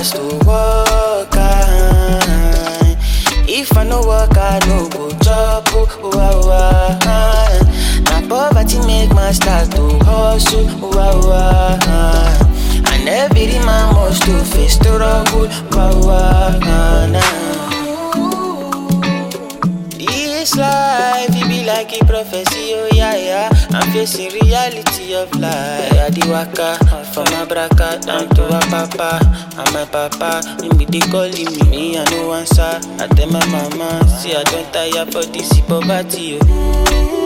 gas to work. ah. If I no work, I no go chop. Oh, oh, oh, ah. Na poverty make my start to hustle. Oh, oh, oh, and every man must to face struggle. Oh, oh, oh, nah. This life, it be like a prophecy, oh yeah, yeah. I'm facing reality of life. I di waka from Abraka down to Apapa. And my papa, him be they calling me, me I no answer. I tell my mama, see I don't tire for this poverty, oh.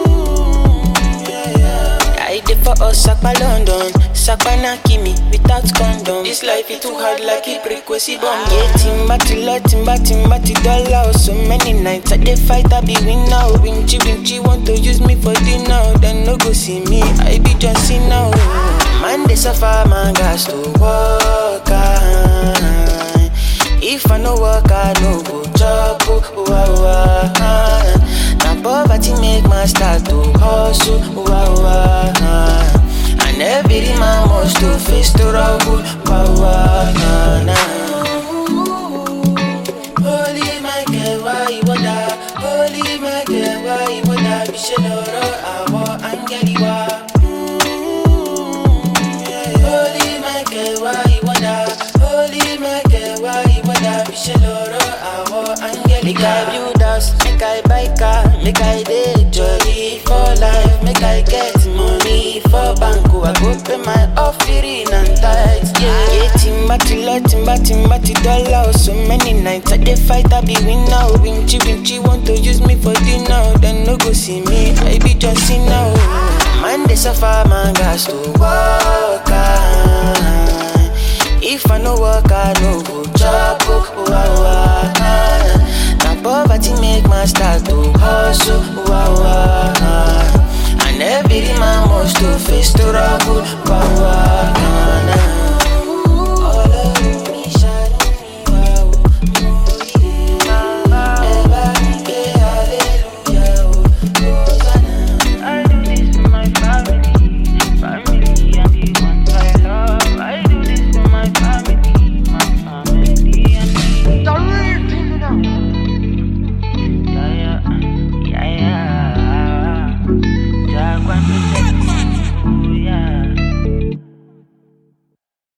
I did for us, Sakpa London, Sakpa Nakimi, without condom. This life is too hard like a frequency bomb. Yeah, timba tilla, timba timba ti dollar. So many nights I dey fight, I be win now. Winchy winchy want to use me for dinner, then no go see me. I be John Cena. oh. Man they suffer, man gas to work. ah. If I no work, I no go chop. Oh, oh, oh, ah. Na poverty make my start to hustle. Oh, oh, oh, and every man must to face struggle. Oh, oh, nah, nah. Holy Michael, why you wonder? Holy Michael, why you wonder? Bisheloro, awo angeliwa. Holy Michael, why you wonder? Holy Michael, why you wonder? Bisheloro, awo angeliwa. Make I build house, make I buy car, make I dey jolly for life, make I get money for bank. oh, I go pay my offering and tithes. Yeah, yeah, timba tilla, timba timba ti dollar. oh, So many nights I dey fight, I be win now. Winchy winchy want to use me for dinner, then no go see me. I be John Cena. oh. Man they suffer, man gas to work. ah. If I no work, I no go chop. Oh, oh, oh, ah. Na poverty make my start to hustle. Oh, oh, oh, And every man must to face struggle. Oh, oh, oh, nah.